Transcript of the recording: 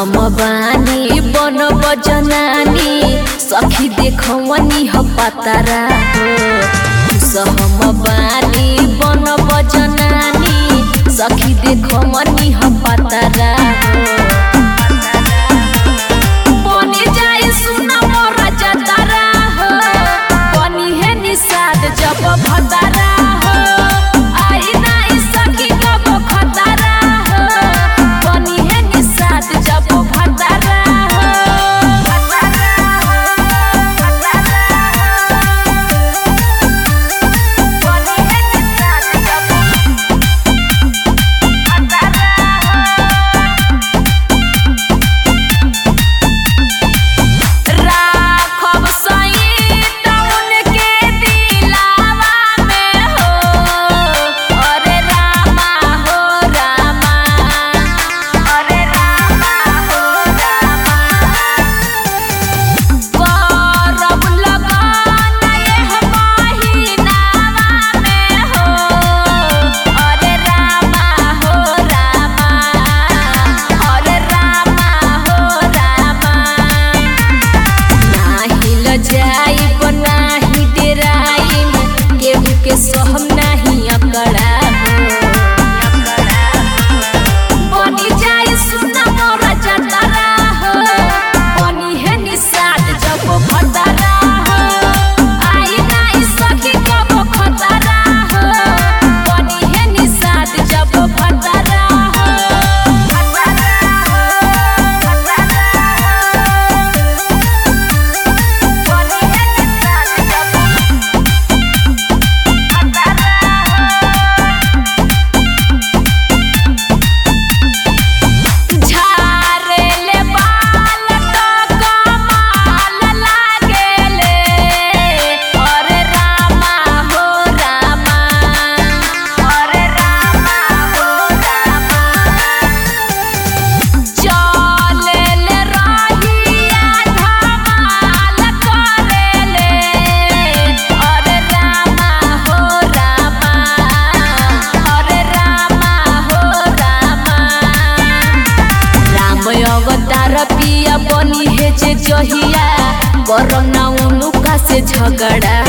हम बानी बन बजनानी सखी देखवनी ह पतारा हो सहम बानी बन बजनानी सखी देखवनी ह पतारा हो बनी जाई सुना मोर जतरा हो बनी है निषाद जब भतरा हो आई नाई सखी कब खतरा हो बनी है निषाद जब भतरा हो बनी है निषाद जब राखब सईत उनके दिलावा में हो अरे रामा हो रामा अरे रामा हो रामा करब लगन एह महिनावा में हो अरे रामा हो रामा अरे रामा हो रामा नाही लजाइब नाही डेराइब केहू के सहम नाही अकड़ा बनी जाई सुना मोर जतरा हो बनी है निषाद जब भतरा हो आई नाई सखी कब खतरा हो बनी है निषाद जब भतरा हो बनी है निषाद जब झारेले बाल तो कमाल लागेले अरे रामा हो रामा अरे रामा हो रामा चलेले रहिया धमाल करेले अरे रामा हो रामा अरे रामा हो रामा राम अवतार पिया बनी है जे जहिया करना उनुका से झगड़ा